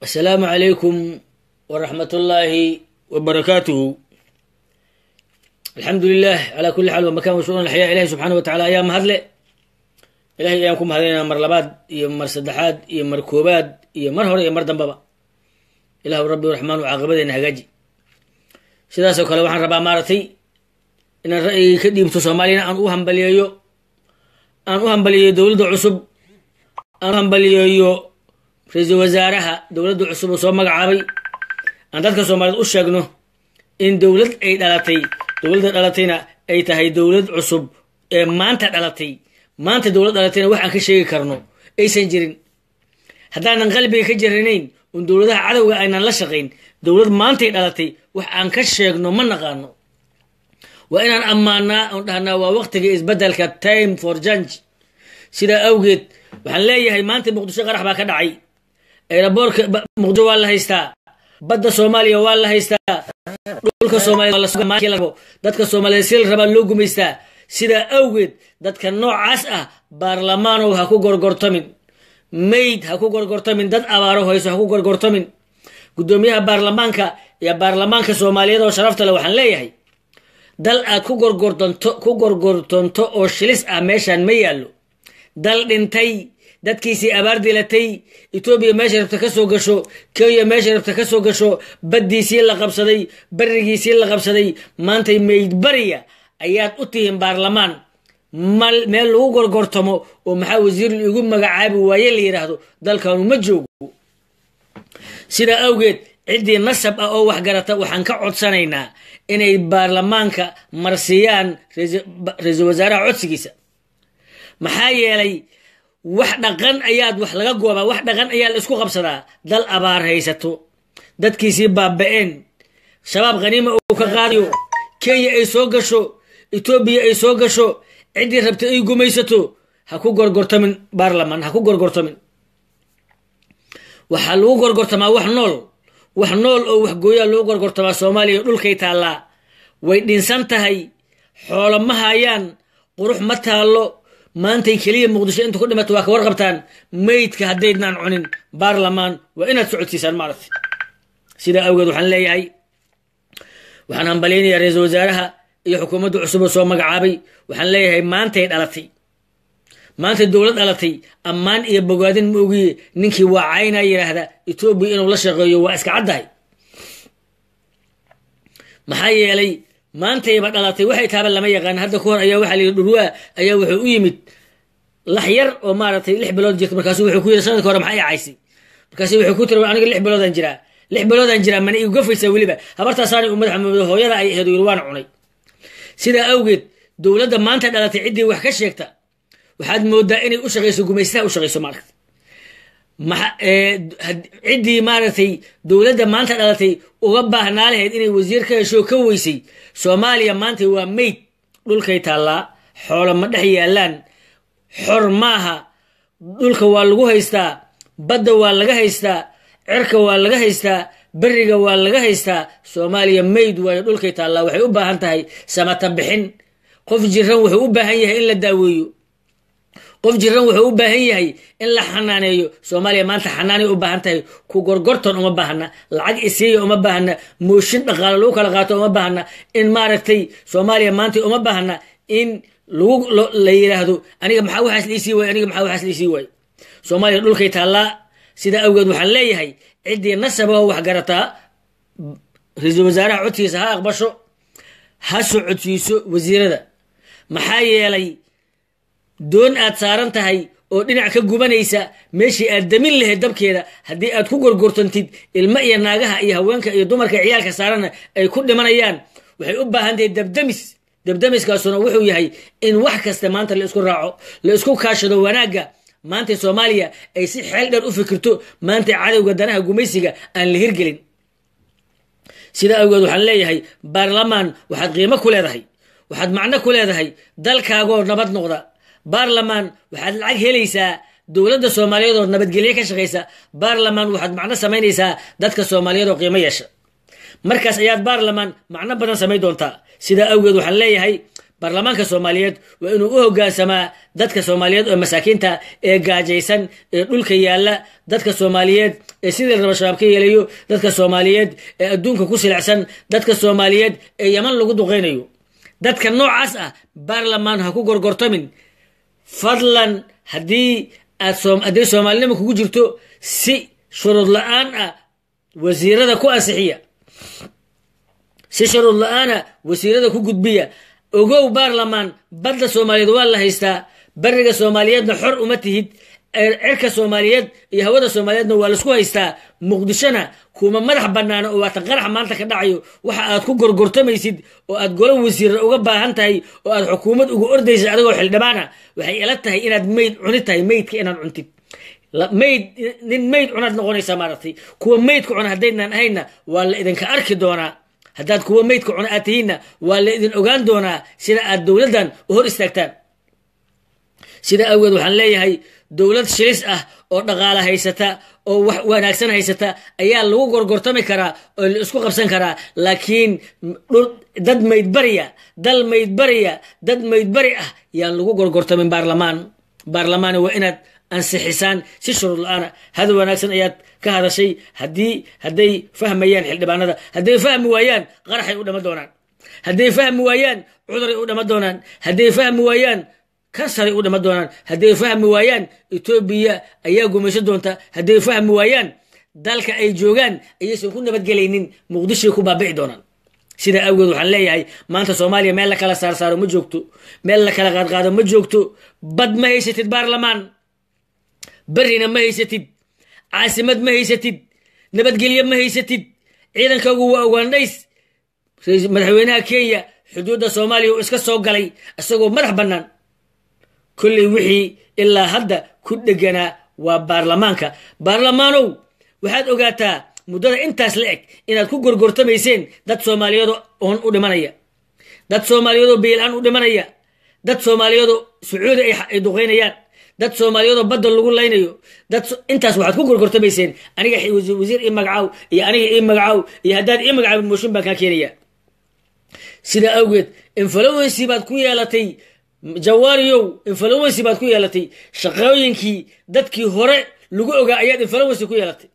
asalaamu calaykum waraxmat ullaahi wabarakaatuhu alxamdu lilah calaa kulli xaal wamakan washuuran alxyaa ilahi subxaana wa tacala ayaa mahadle ilahay ayaan ku mahadinaynaa mar labaad iyo mar saddexaad iyo mar koobaad iyo mar hore iyo mar dambaba ilahu rabbi raxmaanu caaqibadeyna hagaaji sidaasoo kale waxaan rabaa maaragtay inaan ra'yigii ka dhiibto soomaaliyana aan u hambaliyeeyo aan u hambaliyeeyo dowladda cusub aan u hambaliyeeyo ra-iisul wasaaraha dowladda cusub oo soo magacaabay aan dadka soomaaliyeed u sheegno in dowlad ay dhalatay dowladda dhalatayna ay tahay dowlad cusub ee maanta dhalatay maanta dowlad dhalatayna wax aan ka sheegi karno aysan jirin haddaanan qalbiga ka jaranayn un dowladaha cadowga aynan la shaqayn dowlad maantay dhalatay wax aan ka sheegno ma naqaano waa inaan ammaanaa oon dhahnaa waa waqtiga isbeddelka time for jange sidaa awgeed waxaan leeyahay maanta muqdisho qarax baa ka dhacay eeraboorka muqdisho waa la haystaa badda soomaaliya waa la haystaa dhulka soomaliya dadka soomaaliyeed si la rabaa loo gumaystaa sidaa awgeed dadka noocaas ah baarlamaanow ha ku gorgortamin mayd ha ku gorgortamin dad abaaro hayso ha ku gorgortamin guddoomiyaha baarlamaanka iyo baarlamaanka soomaaliyeed oo sharafta le waxaan leeyahay dal aad ku gorgortonto ku gorgortonto oo shilis ah meeshaan ma yaallo dal dhintay dadkiisii abaar dilatay etoobiya meesha rabta ka soo gasho kenya meesha rabta ka soo gasho baddiisii la qabsaday barigiisii la qabsaday maantay mayd bariya ayaad u tihiin baarlamaan mal meel lagu gorgortamo oo maxaa wasiir igu magacaabi waaye la yidhaahdo dalkanu ma joogo sidaa awgeed ciddii nasab ah oo waxgarata waxaan ka codsanaynaa inay baarlamaanka marsiiyaan ra-iisul wasaaraha codsigiisa maxaa yeelay wax dhaqan ayaad wax laga goobaa wax dhaqan ayaa la isku qabsadaa dal abaar haysato dadkiisii baaba-een shabaab khaniima uu ka qaadayo kenya ay soo gasho etoobiya ay soo gasho ciddii rabta ay gumaysato ha ku gorgortamin baarlaman ha ku gorgortamin waxaa lagu gorgortamaa wax nool wax nool oo waxgooyaa lagu gorgortamaa soomaaliya dhulkay taallaa way dhinsan tahay xoolo ma hayaan qurux ma taallo maantay keliya muqdisho inta ku dhimata waa ka warqabtaan maydka haddaydnaan cunin baarlamaan waa inaad socodsiisaan maaragtay sidaa awgeed waxaan leeyahay waxaan hambalyaynayaa ra-iisul wasaaraha iyo xukuumadda cusub oo soo magacaabay waxaan leeyahay maantay dhalatay maantay dowlad dhalatay ammaan iyo bogaadin ma ogiye ninkii waa caynaa yidhaahda etoobiya inuu la shaqeeyo waa iska caddahay maxaa yeelay maantayba dhalatay waxay taaba lama yaqaan hadda ka hor ayaa waxaa layidhi dhurwaa ayaa wuxuu u yimid lax yar oo maaragtay lix bilood jirta markaasu wuxuu ku yidhi sanadka hore maxaa i caysay markaasu wuxuu ku tiri aniga lix biloodaan jiraa lix biloodaan jiraa mana igu gafaysaa weliba habartaasaana u madaxa mamado hooyada ay aheed yiri waan cunay sidaa awgeed dowladda maanta dhalatay ciddii wax ka sheegta waxaad moodaa inay u shaqayso gumaystaha u shaqayso maaragta ciddii maaragtay dowladda maanta dhalatay uga baahnaa lahayd inay wasiir ka hesho ka weysay soomaaliya maanta waa meyd dhulkay taallaa xoolo ma dhex yaallaan xor maaha dhulka waa lagu haystaa badda waa laga haystaa cirka waa laga haystaa beriga waa laga haystaa soomaaliya mayd waayo dhulkay taallaa waxay u baahan tahay samata bixin qof jiran wuxuu u baahan yahay in la daaweeyo qof jiran wuxuu u baahan yahay in la xanaaneeyo soomaaliya maanta xanaanay u baahan tahay ku gorgorton uma baahna lacag isiiya uma baahna mooshin dhaqaalo lagu kala qaato uma baahna in maaragtay soomaaliya maanta uma baahna in lagu la yidhaahdo aniga maxaa waxaas liisii waay aniga maxaa waxaas liisii waay soomaaliya dhulkay taallaa sidaa awgeed waxaan leeyahay ciddii nasabahoo waxgarataa ra-iisul wasaaraha codkiisa ha aqbasho ha socodsiiso wasiirada maxaa yeelay doon aad saaran tahay oo dhinac ka gubanaysa meeshii aad damin lahayd dabkeeda haddii aad ku gorgortantid ilmo iyo naagaha iyo haweenka iyo dumarka ciyaalka saaranna ay ku dhimanayaan waxay u baahan tahay dabdamis dabdamiskaasuna wuxuu yahay in wax kasta maanta la isku raaco la isku kaashado wanaagga maanta soomaaliya ay si xeel dheer u fikirto maanta cadowga danaha gumaysiga aan la hirgelin sidaa awgeed waxaan leeyahay baarlamaan waxaad qiimo ku leedahay waxaad macno ku leedahay dalkaagoo nabad noqda baarlamaan waxaad lacag helaysaa dowladda soomaaliyeed oo nabadgelye ka shaqaysa baarlamaan waxaad macno samaynaysaa dadka soomaaliyeed oo qiimo yeesha markaas ayaad baarlamaan macno badan samayn doontaa sidaa awgeed waxaan leeyahay baarlamaanka soomaaliyeed waa inuu u hogaansamaa dadka soomaaliyeed oo masaakiinta ee gaajaysan ee dhulka yaalla dadka soomaaliyeed ee sidii raba shabaab ka yeelayo dadka soomaaliyeed ee adduunka ku silicsan dadka soomaaliyeed ee yaman lagu duqaynayo dadka noocaas ah baarlamaan ha ku gorgortamin fadlan haddii aad hadday soomaalinima kugu jirto si shuruud la-aan ah wasiirada ku ansixiya si shuruud la-aana wasiirada ku gudbiya ogow baarlamaan badda soomaaliyeed waa la haystaa bariga soomaaliyeedna xor uma tihid cirka soomaaliyeed iyo hawada soomaaliyeedna waa laisku haystaa muqdishona kuma madax banaana oo waatan qarax maanta ka dhacayo waxa aad ku gorgortamaysid oo aad golo wasiira uga baahan tahay oo aad xukuumad uga ordaysid adigoo xildhibaana waxay ila tahay inaad meyd cuni tahay meydka inaad cuntid mayd nin meyd cunaad noqonaysaa maaragtay kuwa meydka cuna haddaydnaan ahayna waa la idinka arki doonaa haddaad kuwa meydka cuna aad tihiinna waa la idin ogaan doonaa sida aad dowladdan u hor istaagtaan sida awgeed waxaan leeyahay dowlad shilis ah oo dhaqaala haysata oo wax wanaagsan haysata ayaa lagu gorgortami karaa oo la isku qabsan karaa laakiin dad maydbariya dal maydbariya dad maydbari ah yaan lagu gorgortamin baarlamaan baarlamaan waa inaad ansixisaan si shuruud la-aana hadal wanaagsan ayaad ka hadashay haddii hadday fahmayaan xildhibaanada hadday fahmi waayaan qaraxay u dhama doonaan hadday fahmi waayaan cuduray u dhama doonaan hadday fahmi waayaan kansaray u dhama doonaan hadday fahmi waayaan etoobiya ayaa gumayso doonta hadday fahmi waayaan dalka ay joogaan ayaysan ku nabadgelaynin muqdishoay ku baabici doonaan sidaa awgeed waxaan leeyahay maanta soomaaliya meel la kala saarsaaro ma joogto meel la kala qaadqaado ma joogto bad ma haysatid baarlamaan berrina ma haysatid caasimad ma haysatid nabadgelye ma haysatid ciidankaagu waa ogaandhays madaxweynaha kenya xuduudda soomaaliya uu iska soo galay isagoo madax bannaan kolley wixii ilaa hadda ku dheganaa waa baarlamaanka baarlamaanow waxaad ogaataa muddada intaas la eg inaad ku gorgortamayseen dad soomaaliyeedoo oon u dhimanaya dad soomaaliyeedoo biilaan u dhimanaya dad soomaaliyeedoo sacuudi ay duqaynayaan dad soomaaliyeedoo badda lagu laynayo dad intaas waxaad ku gorgortamayseen aniga wasiir ii magacaaw iyo aniga ii magacaaw iyo haddaad ii magacaabin mooshin baan kaa keenaya sidaa awgeed influency baad ku yeelatay jawaariyow influency baad ku yeelatay shaqooyinkii dadkii hore lagu ogaa ayaad influency ku yeelatay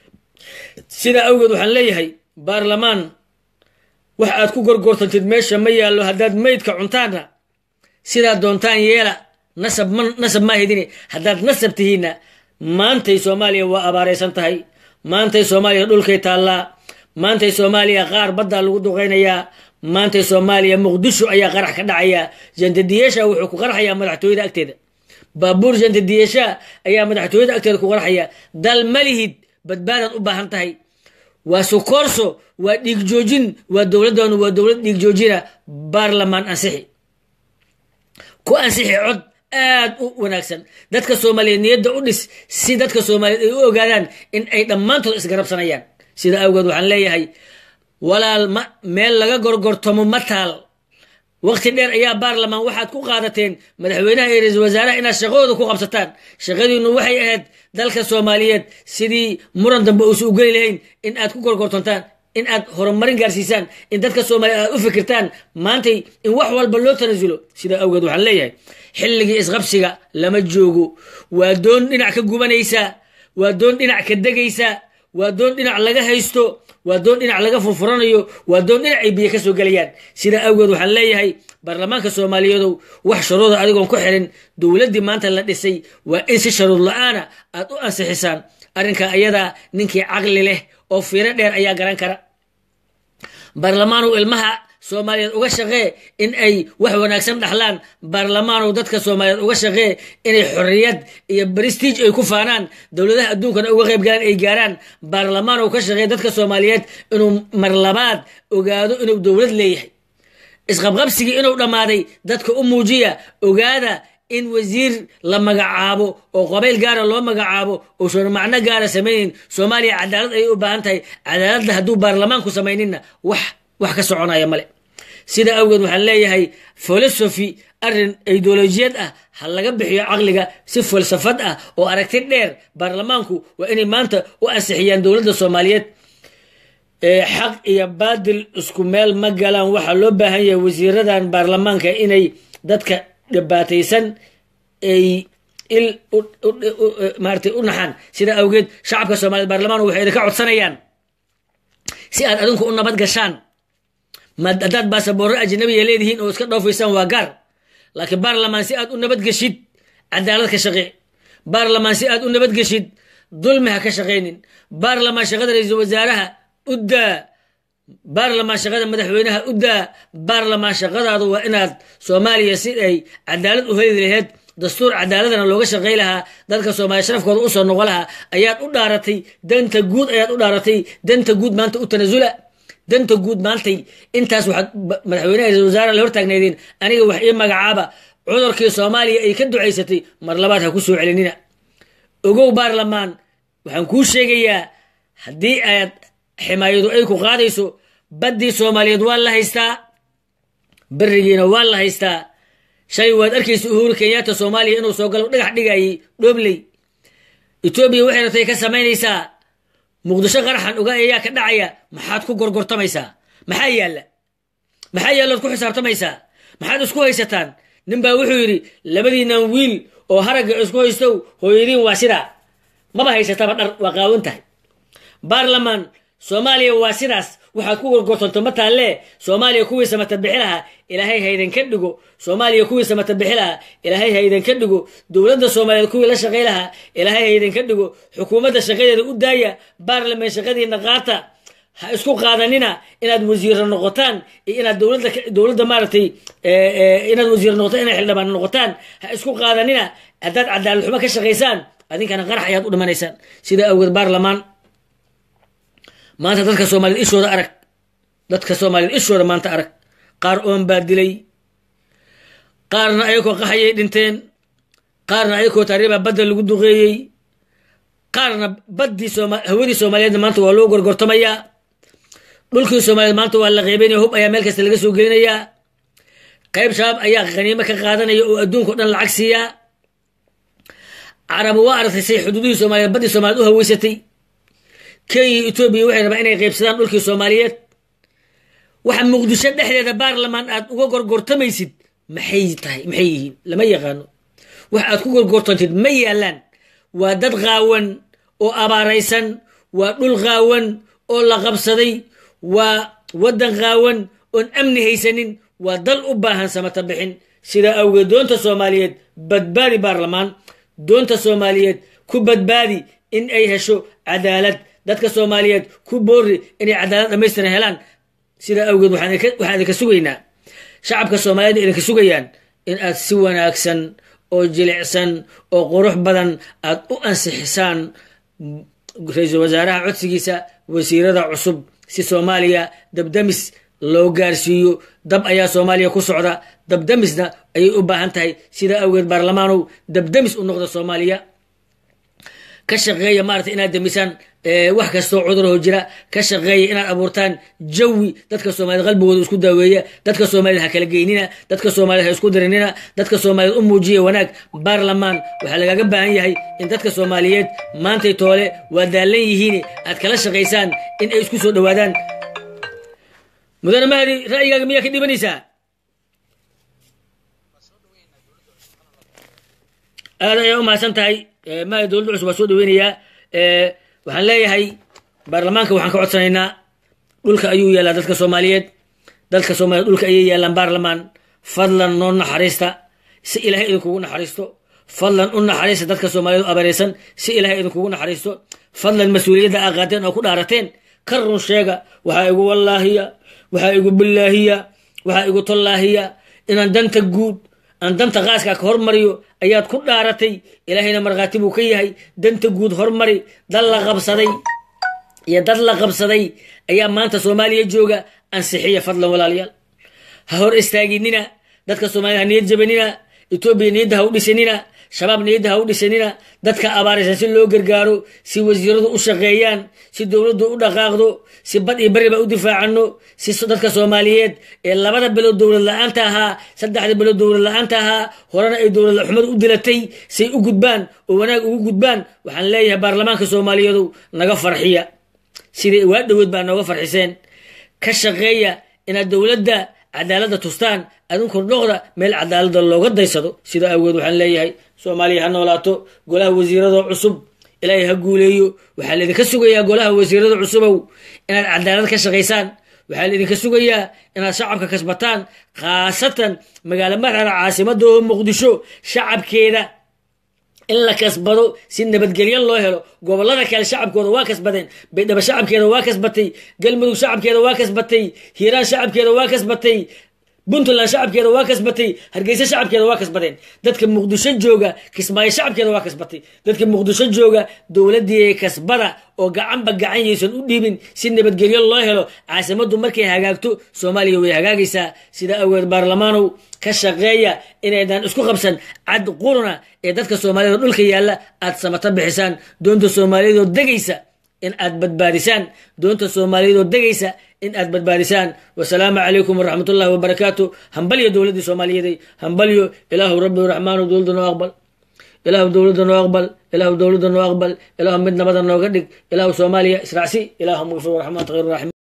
sidaa awgeed waxaan leeyahay baarlamaan wax aad ku gorgortantid meesha ma yaallo haddaad meydka cuntaanna sidaad doontaan yeela nasab ma nasab maa hedine haddaad nasab tihiinna maantay soomaaliya waa abaaraysan tahay maantay soomaaliya dhulkay taallaa maantay soomaaliya qaar baddaa lagu duqaynayaa maantay soomaaliya muqdisho ayaa qarax ka dhacaya jantadiyeesha wuxuu ku qarxayaa madaxtooyada agteeda baabuur jantadiyeesha ayaa madaxtooyada agteeda ku qarxaya dal malihid badbaadaad u baahan tahay waa sukoorso waa dhiig joojin waa dowladdaanu waa dowlad dhiig joojina baarlamaan ansixi ku ansixi cod aad u wanaagsan dadka soomaaliyeed niyadda u dhis si dadka soomaaliyeed ay u ogaadaan in ay dhammaantood isgarabsanayaan sida awgeed waxaan leeyahay walaal ma meel laga gorgortamo ma taal waqti dheer ayaa baarlamaan waxaad ku qaadateen madaxweynaha iyo ra-iisul wasaaraha inaad shaqadooda ku qabsataan shaqadiinu waxay ahayd dalka soomaaliyeed sidii muran dambe uusa u geli lahayn in aad ku gorgortantaan in aad horumarin gaarsiisaan in dadka soomaaliyeed aad u fikirtaan maantay in wax walba loo tanasulo sidaa awgeed waxaan leeyahay xilligii isqabsiga lama joogo waa doon dhinac ka gubanaysaa waa doon dhinac ka degaysaa waa doon dhinac laga haysto waa doon dhinac laga furfuranayo waa doon dhinac ay biyo ka soo gelayaan sidaa awgeed waxaan leeyahay baarlamaanka soomaaliyeedow wax sharuuda adigoon ku xirin dowladdii maanta la dhisay waa in si sharuud la-aana aad u ansixisaan arrinka ayadaa ninkii caqli leh oo fiiro dheer ayaa garan kara baarlamaanow ilmaha soomaaliyeed uga shaqee in ay wax wanaagsan dhaxlaan baarlamaanow dadka soomaaliyeed uga shaqee inay xorriyad iyo brestiij ay ku faanaan dowladaha adduunkana uga qayb galaan ay gaaraan baarlamaanow ka shaqee dadka soomaaliyeed inuu mar labaad ogaado inuu dowlad leeyahay isqabqabsigii inuu dhammaaday dadka u muujiya ogaada in wasiir la magacaabo oo qabayl gaara loo magacaabo uusan macno gaara samaynin soomaaliya cadaalad ayay u baahan tahay cadaaladda hadduu baarlamaanku samayninna wax wax ka soconaya male sida awgeed waxaan leeyahay filosofi arrin ideolojiyad ah ha laga bixiyo caqliga si falsafad ah oo aragti dheer baarlamaanku waa inay maanta u ansixiyaan dowladda soomaaliyeed xaq iyo baadil isku meel ma galaan waxaa loo baahan yahay wasiiradan baarlamaanka inay dadka dhibaataysan ay il maaratay u naxaan sidaa awgeed shacabka soomaaliyed baarlamaan waxay idinka codsanayaan si aad adinku u nabad gashaan haddaad baasaboorro ajnabiya leedihiin oo iska dhoofaysaan waa gaar laakiin baarlamaan si aad u nabad geshid cadaalad ka shaqee baarlamaan si aad u nabad geshid dulmi ha ka shaqaynin baarlamaan shaqada ra-iisul wasaaraha u daa baarlamaan shaqada madaxweynaha u daa baarlamaan shaqadaadu waa inaad soomaaliya si ay cadaalad u heli laheyd dastuur cadaaladana looga shaqay lahaa dadka soomaaliya sharafkooda usoo noqo lahaa ayaad u dhaaratay danta guud ayaad u dhaaratay danta guud maanta u tanasula danta guud maantay intaas waxaad madaxweynaha ra-isul wasaaraha la hortaagnaydeen aniga wax ii magacaaba cudurkii soomaaliya ay ka ducaysatay mar labaad ha ku soo celinina ogow baarlamaan waxaan kuu sheegayaa haddii aad ximaayadu ay ku qaadayso baddii soomaaliyeed waa la haystaa berigiina waa la haystaa shalay waad arkaysa uhuru kenyatta soomaaliya inuu soo galo dhagax dhigayay dhoobley etoobiya waxay ratay ka samaynaysaa muqdisho qaraxan oga ayaa ka dhacaya maxaad ku gorgortamaysaa maxaa yaalla maxaa yaallaad ku xisaabtamaysaa maxaad isku haysataan nin baa wuxuu yidhi labadiinan wiil oo haragga isku haystow hooyadiin waa sidaa maba haysataba dhar waa qaawan tahay baarlamaan soomaaliya waa sidaas waxaad ku gorgortanto ma taallee soomaaliya kuwii samata bixi lahaa ilaahay haydanka dhigo soomaaliya kuwii samata bixi lahaa ilaahay haydanka dhigo dowladda soomaaliyeed kuwii la shaqay lahaa ilaahay haydanka dhigo xukuumadda shaqadeeda u daaya baarlamaan shaqadiina qaata ha isku qaadanina inaad wasiiro noqotaan iyo inaad dowladda dowladda maaragtay inaad wasiiro noqotaan inaad xildhibaan noqotaan ha isku qaadanina haddaad cadaalad xumo ka shaqaysaan adinkana qarax ayaad u dhimanaysaan sidaa awgeed baarlamaan maanta dadka soomaaliyed ishooda arag dadka soomaaliyed ishooda maanta arag qaar oon baa dilay qaarna ayakoo qaxayay dhinteen qaarna ayakoo taariibaa badda lagu duqeeyey qaarna baddii hawadii soomaaliyeedna maanta waa loo gorgortamayaa dhulkii soomaaliyeed maanta waa la qeybanaya hub ayaa meel kasta laga soo gelinayaa qayb shabaab ayaa khaniimo ka qaadanaya oo adduunka o dhan lacag siiyaa carabu waa aragtay say xuduudihii soomaliyeed baddii soomaliyeed u haweysatay kenya iyo etoobiya waxay rabaa inay qaybsadaan dhulkii soomaaliyeed waxa muqdisho dhexdeeda baarlamaan aad uga gorgortamaysid maxay tahay maxay yihiin lama yaqaano wax aad ku gorgortantid ma yaalaan waa dad qaawan oo abaaraysan waa dhul qaawan oo la qabsaday waa waddan qaawan oon amni haysanin waa dal u baahan samata bixin sidaa awgeed doonta soomaaliyeed badbaadi baarlamaan doonta soomaaliyeed ku badbaadi in ay hesho cadaalad dadka soomaaliyeed ku boori inay cadaalad dhamaystiran helaan sidaa awgeed waxaan idinka sugaynaa shacabka soomaaliyeed idinka sugayaan in aad si wanaagsan oo jilicsan oo qurux badan aad u ansixisaan ra-iisul wasaaraha codsigiisa wasiirada cusub si soomaaliya dabdamis loo gaarsiiyo dab ayaa soomaaliya ku socda dabdamisna ayay u baahan tahay sidaa awgeed baarlamaanow dabdamis u noqda soomaaliya ka shaqeeya maarata inaad damisaan wax kastoo cudurho jira ka shaqeeya inaad abuurtaan jawi dadka soomaaliyed qalbigooda isku daaweeya dadka soomaaliyed ha kala geynina dadka soomaaliyed ha isku dirinina dadka soomaaliyeed u muujiya wanaag baarlamaan waxaa lagaaga baahan yahay in dadka soomaaliyeed maantay toole waa daallan yihiin aad kala shaqaysaan in ay isku soo dhowaadaan mudane mahdi ra'yigaaga miyaa ka dhibanaysaa aad ayaa u mahadsan tahay mahdi dowladda cusub waa soo dhaweynayaa waxaan leeyahay baarlamaanka waxaan ka codsanaynaa dhulka ayuu yaallaa dadka soomaaliyeed dadka soomaliyeed dhulka ayay yaallaan baarlamaan fadlan noo naxariista si ilaahay idinkugu naxariisto fadlan u naxariista dadka soomaaliyeed u abareysan si ilaahay idinkugu naxariisto fadlan mas-uuliyadda aa qaateen oo ku dhaarateen ka run sheega waxaa igu wallaahiya waxaa igu billaahiya waxaa igu tollaahiya inaan danta guud aan danta qaaskaa ka hormariyo ayaad ku dhaaratay ilaahayna markhaati buu ka yahay danta guud hormari dad la qabsaday iyo dad la qabsaday ayaa maanta soomaaliya jooga ansixiya fadlan walaalayaal ha hor istaaginina dadka soomaaliyed ha niyad jabanina etoobiya niyadda ha u dhisanina shabaab niyadda ha u dhisanina dadka abaaraysan si loo gargaaro si wasiiradu u shaqeeyaan si dowladdu u dhaqaaqdo si bad iyo beriba u difaacano si dadka soomaaliyeed ee labada bilood dowlad la-aanta ahaa saddexda bilood dowlad la-aanta ahaa horena ay dowlad xumad u dilatay say u gudbaan oo wanaag ugu gudbaan waxaan leeyahay baarlamaanka soomaaliyeedu naga farxiya sidai waa dhowood baa nooga farxiseen ka shaqeeya inaad dowladda cadaaladda tustaan adinku dhoqda meel cadaaladda looga daysado sida awgeed waxaan leeyahay soomaaliya ha noolaato golaha wasiirada cusub ilaahay ha guuleeyo waxaa laidinka sugayaa golaha wasiirada cusubow inaad cadaalad ka shaqaysaan waxaa laidinka sugayaa inaad shacabka kasbataan khaasatan magaalo madaxda caasimada oo muqdisho shacabkeeda in la kasbado si nabadgelyo loo helo gobolada kale shacabkooda waa kasbadeen baydhabo shacabkeeda waa kasbatay galmudug shacabkeeda waa kasbatay hiiraan shacabkeeda waa kasbatay puntland shacabkeeda waa kasbatay hargeysa shacabkeeda waa kasbadeen dadka muqdisho jooga kismaayo shacabkeeda waa kasbatay dadka muqdisho jooga dowladii kasbada oo gacanba gacan yaysan u dhiibin si nabadgelyo loo helo caasimadu markay hagaagto soomaaliya way hagaagaysaa sida aweed baarlamaanow ka shaqeeya inaydan isku qabsan cad quruna ee dadka soomaaliyed oo dhulka yaalla aad samata bixisaan doonta soomaaliyeed oo degaysa in aad badbaadisaan doonta soomaaliyeed oo degaysa in aad badbaadisaan wasalaamu calaykum waraxmat ullahi wabarakaatu hambalyo dowladdii soomaaliyeeday hambalyo ilaahu rabbi raxmaanu dowladda noo aqbal ilaahu dowladda noo aqbal ilaahu dowladda noo aqbal ilaahu mid nabada nooga dhig ilaahu soomaaliya israacsi ilaahu maqfir waraxmaanta khayr raximiin